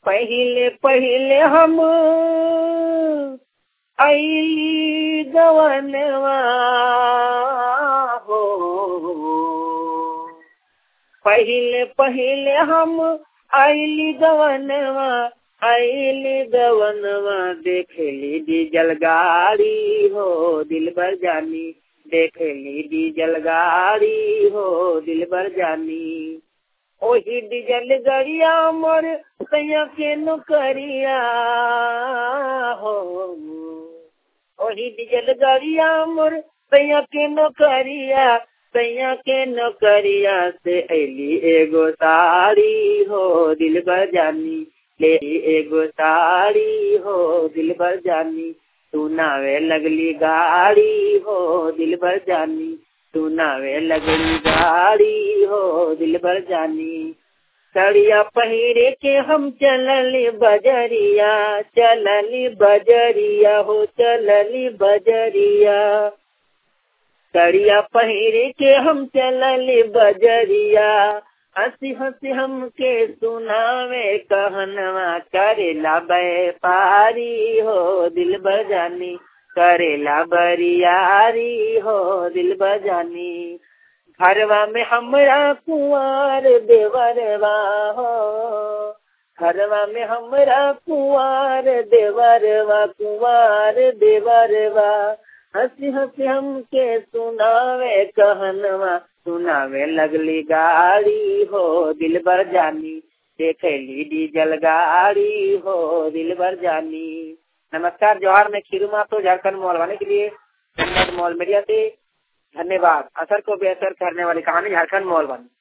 पहिले पहिले हम अली गवनवा हो पहिले पहिले हम अली गवनवा अली गवनवा देखली डीजल गाड़ी हो दिल भर जानी देखली डीजल गाड़ी हो दिल भर जानी ओही डीजल गरिया मोर सैया के नौकरिया हो ओही डीजल गरिया मोर सैया के नौकरिया सैया के नौकरिया से अली एगो साड़ी हो दिल भर जानी ले एगो साड़ी हो दिल भर जानी तू नावे लगली गाड़ी हो दिल भर जानी तू नावे लगली गाड़ी हो दिल भर जानी सड़िया पहिरे के हम चलली बजरिया चलली बजरिया हो चलली बजरिया सड़िया पहिरे के हम चलली बजरिया हंसी हंसी हमके सुनावे कहनवा करेला व्यापारी हो दिल बजानी करेला बरियारी हो दिल बजानी घरवा में हमरा कुंवर देवरवा हो घरवा में हमरा कुंवर देवरवा कुंवर देवरवा हंसी हंसी हमके सुनावे कहनवा सुनावे लगली गाड़ी हो दिल भर जानी देखली डीजल गाड़ी हो दिल भर जानी नमस्कार जवाहर मैं खीरू मातो झारखंड मॉल वाले के लिए धन्यवाद मॉल मीडिया से धन्यवाद असर को बेहतर करने वाली कहानी झारखंड मॉल वाली